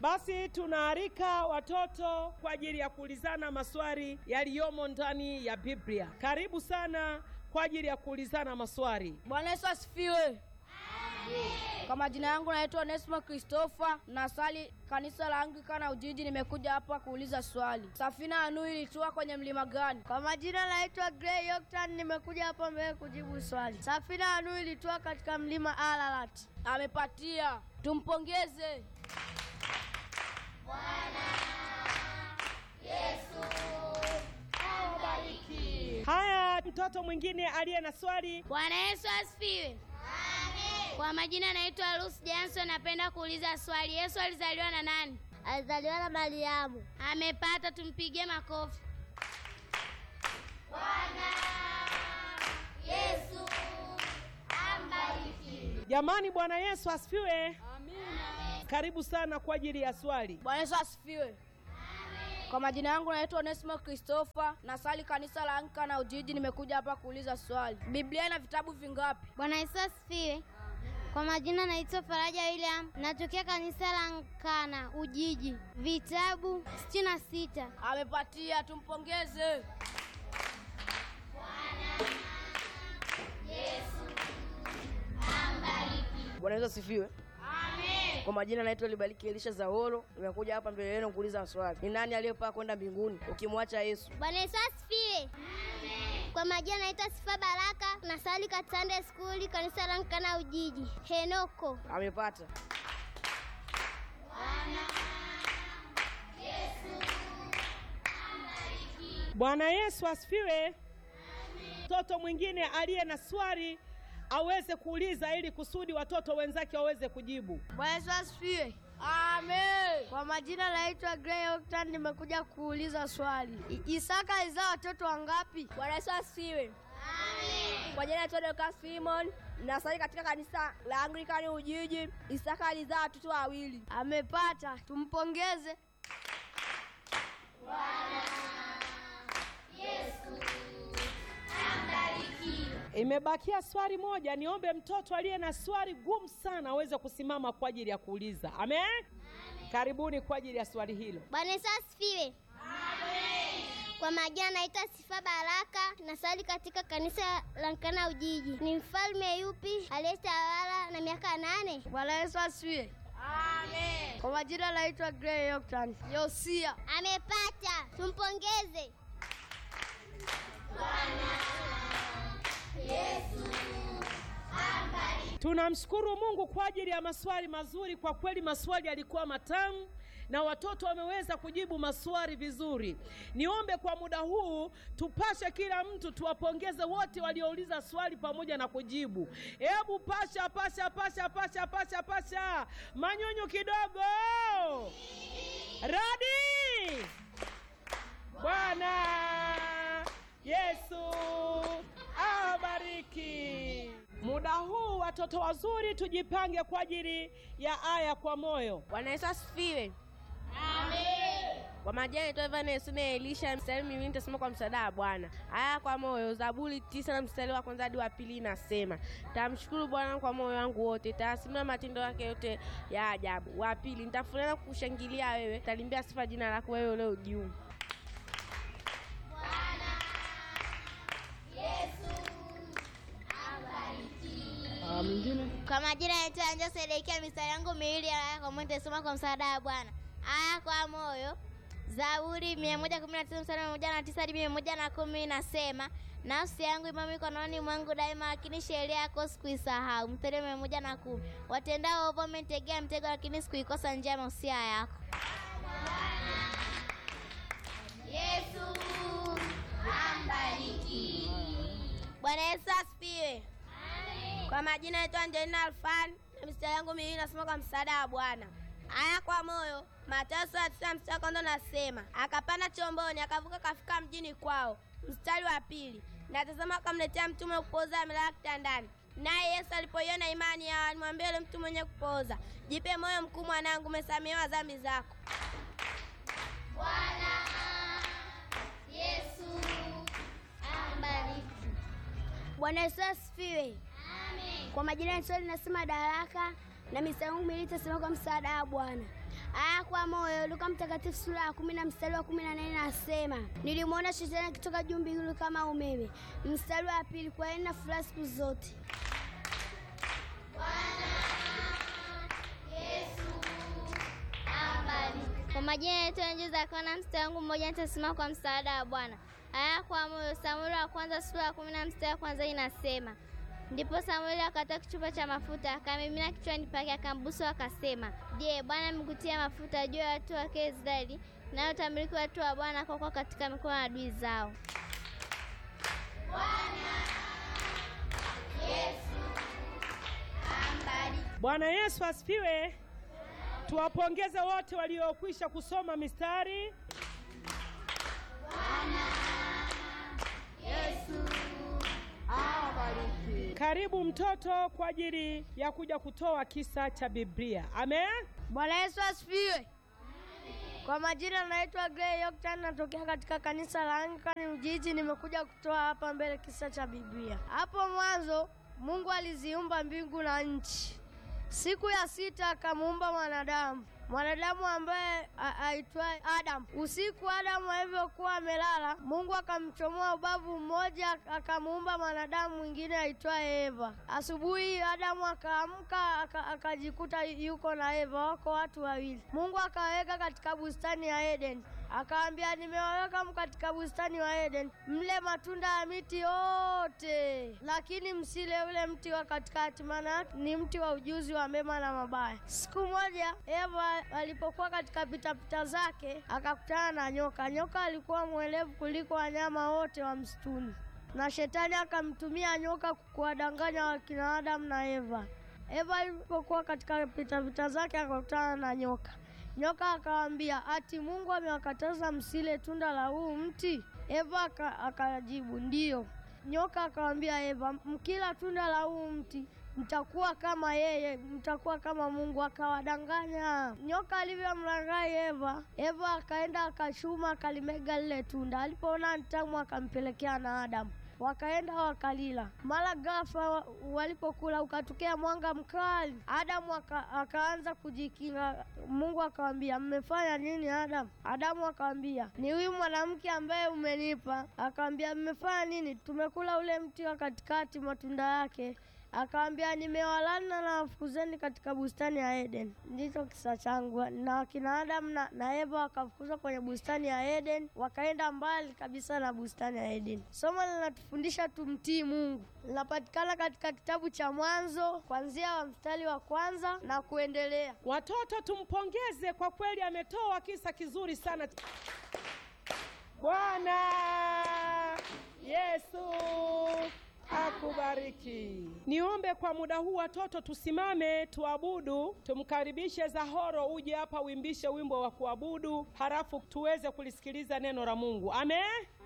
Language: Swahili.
Basi tunaalika watoto kwa ajili ya kuulizana maswali yaliyomo ndani ya Biblia. Karibu sana kwa ajili ya kuulizana maswali. Bwana Yesu asifiwe. Kwa majina yangu naitwa Onesimo Christopher, nasali kanisa la Anglikana Ujiji. Nimekuja hapa kuuliza swali, safina ya Nuhu ilitua kwenye mlima gani? Kwa majina naitwa Gray Yoktan, nimekuja hapa mbele kujibu swali. Safina ya Nuhu ilitua katika mlima Ararat. Amepatia, tumpongeze. Haya, mtoto mwingine aliye na swali. Bwana Yesu asifiwe. Kwa majina naitwa Lucy Johnson, napenda kuuliza swali. Yesu alizaliwa na nani? Alizaliwa na Mariamu. Amepata, tumpigie makofi. Jamani, Bwana Yesu asifiwe. Karibu sana kwa ajili ya swali. Bwana Yesu asifiwe. Kwa majina yangu naitwa Onesimo Christopher, nasali kanisa la Anglikana Ujiji. Nimekuja hapa kuuliza swali, Biblia ina vitabu vingapi? Bwana Yesu asifiwe. Kwa majina naitwa Faraja William, natokea kanisa la Nkana Ujiji. Vitabu sitini na sita. Amepatia, tumpongeze. Bwana Yesu asifiwe. Kwa majina naitwa Libariki Elisha Zahoro, nimekuja hapa mbele yenu kuuliza swali, ni nani aliyepaa kwenda mbinguni ukimwacha Yesu? Bwana Yesu asifiwe. Kwa majina naitwa Sifa Baraka, nasali katika Sunday School kanisa la Nkana Ujiji. Henoko. Amepata. Bwana Yesu asifiwe. Mtoto mwingine aliye na swali aweze kuuliza ili kusudi watoto wenzake waweze kujibu. Bwana Yesu asifiwe. Amen. Kwa majina naitwa Gray Octan, nimekuja kuuliza swali. I- Isaka alizaa watoto wangapi? Bwana Yesu asifiwe. Kwa jina naitwa Dorcas Simon, nasali katika kanisa la Anglikani Ujiji. Isaka alizaa watoto wawili. Amepata, tumpongeze. Imebakia swali moja. Niombe mtoto aliye na swali gumu sana aweze kusimama kwa ajili ya kuuliza. Amen. Karibuni kwa ajili ya swali hilo. Bwana Yesu asifiwe. Kwa majina naitwa Sifa Baraka, nasali katika kanisa la Nkana Ujiji. Ni mfalme yupi aliyetawala na miaka nane? Bwana Yesu asifiwe. Amen. Kwa majina naitwa Gray Octan. Yosia. Amepata, tumpongeze. Tunamshukuru Mungu kwa ajili ya maswali mazuri. Kwa kweli maswali yalikuwa matamu na watoto wameweza kujibu maswali vizuri. Niombe kwa muda huu tupashe kila mtu, tuwapongeze wote waliouliza swali pamoja na kujibu. Hebu pasha pasha pasha pasha pasha pasha, manyunyu kidogo, radi. Bwana Yesu awabariki. Muda huu watoto wazuri, tujipange kwa ajili ya aya kwa moyo. Bwana Yesu asifiwe. Kwa majina naitwa Evanes na Elisha, mstari miwili nitasema kwa msaada wa Bwana. Aya kwa moyo, Zaburi tisa na mstari wa kwanza hadi wa pili inasema, tamshukuru Bwana kwa moyo wangu wote, tayasimama matendo yake yote ya ajabu. Wa pili, nitafurahi kukushangilia wewe, talimbia sifa jina lako wewe ulio juu. Ah, mwingine Kwa majina naitwa Anja Sedekia, mistari yangu miwili ya aya kwa moyo nitasoma kwa msaada wa Bwana. Aya kwa moyo, Zaburi 119 mstari wa moja na tisa hadi mia moja na kumi nasema, nafsi yangu imo mikononi mwangu daima, lakini sheria yako sikuisahau. Mstari wa mia moja na kumi watendao ovu wamenitegea mtego, lakini sikuikosa njia ya mausia yako. Yesu ambariki. Bwana Yesu asifiwe. Kwa majina yetu Angelina Alfan, na mistari yangu miwili nasema kwa msaada wa Bwana. Aya kwa moyo, Mathayo sura ya tisa mstari wa kwanza nasema, akapanda chomboni akavuka akafika mjini kwao. Mstari wa pili, na tazama akamletea mtu mwenye kupooza amelala kitandani. Naye Yesu alipoiona imani yao, alimwambia yule mtu mwenye kupooza, jipe moyo mkuu mwanangu, umesamehewa dhambi zako. Yesu ambariki. Bwana Yesu asifiwe. Kwa majina ya Swali nasema Daraka, na mistari yangu miwili itasimama kwa msaada wa Bwana. Aya kwa moyo, Luka Mtakatifu sura ya kumi na mstari wa kumi na nane nasema, nilimwona shetani akitoka juu mbinguni kama umeme. Mstari wa pili, kwa nini na furaha siku zote. Kwa majina yetu nje za kona, mstari wangu mmoja nitasimama kwa msaada wa Bwana. Aya kwa moyo, Samueli wa kwanza sura ya kumi na mstari wa kwanza inasema Ndipo Samueli akatoa kichupa cha mafuta akamimina kichwani pake, akambusu akasema, Je, Bwana amekutia mafuta juu ya watu wake Israeli, nayo utamiliki watu wa Bwana kwa kuwa katika mikono ya adui zao. Bwana Yesu asifiwe. Tuwapongeze wote waliokwisha kusoma mistari. Karibu mtoto kwa ajili ya kuja kutoa kisa cha Biblia. Amen. Bwana Yesu asifiwe. Kwa majina naitwa Gray Yoktan, natokea katika kanisa la Anglikana Ujiji. Nimekuja kutoa hapa mbele kisa cha Biblia. Hapo mwanzo Mungu aliziumba mbingu na nchi. Siku ya sita akamuumba mwanadamu, mwanadamu ambaye aitwaye Adamu. Usiku Adamu alivyokuwa amelala, Mungu akamchomoa ubavu mmoja, akamuumba mwanadamu mwingine aitwaye Eva. Asubuhi Adamu akaamka, akajikuta yuko na Eva, wako watu wawili. Mungu akawaweka katika bustani ya Edeni, akawaambia, nimewaweka katika bustani wa Edeni, mle matunda ya miti yote, lakini msile ule mti wa katikati, maana ni mti wa ujuzi wa mema na mabaya. Siku moja Eva alipokuwa katika pitapita zake akakutana na nyoka. Nyoka alikuwa mwelevu kuliko wanyama wote wa msituni, na shetani akamtumia nyoka kuwadanganya wakina Adamu na Eva. Eva alipokuwa katika pitapita zake akakutana na nyoka. Nyoka akawaambia, ati Mungu amewakataza msile tunda la huu mti? Eva akajibu ndiyo. Nyoka akamwambia Eva, mkila tunda la huu mti mtakuwa kama yeye, mtakuwa kama Mungu. Akawadanganya. Nyoka alivyomlaghai Eva, Eva akaenda akachuma, akalimega lile tunda. Alipoona ntamu, akampelekea na Adamu wakaenda wakalila. Mara ghafla walipokula ukatokea mwanga mkali. Adamu aka, akaanza kujikinga. Mungu akamwambia, mmefanya nini Adamu? Adamu akamwambia, ni huyu mwanamke ambaye umenipa. Akamwambia, mmefanya nini? Tumekula ule mti wa katikati, matunda yake Akawambia, nimewalana na wafukuzeni katika bustani ya Eden. Ndicho kisa changu. Na wakina Adamu na, na Eva wakafukuzwa kwenye bustani ya Eden, wakaenda mbali kabisa na bustani ya Eden. Somo linatufundisha tumtii Mungu, linapatikana katika kitabu cha Mwanzo kuanzia wa mstari wa kwanza na kuendelea. Watoto tumpongeze kwa kweli, ametoa kisa kizuri sana. Bwana Yesu akubariki. Niombe kwa muda huu watoto tusimame tuabudu, tumkaribishe Zahoro uje hapa uimbishe wimbo wa kuabudu, halafu tuweze kulisikiliza neno la Mungu. Amen.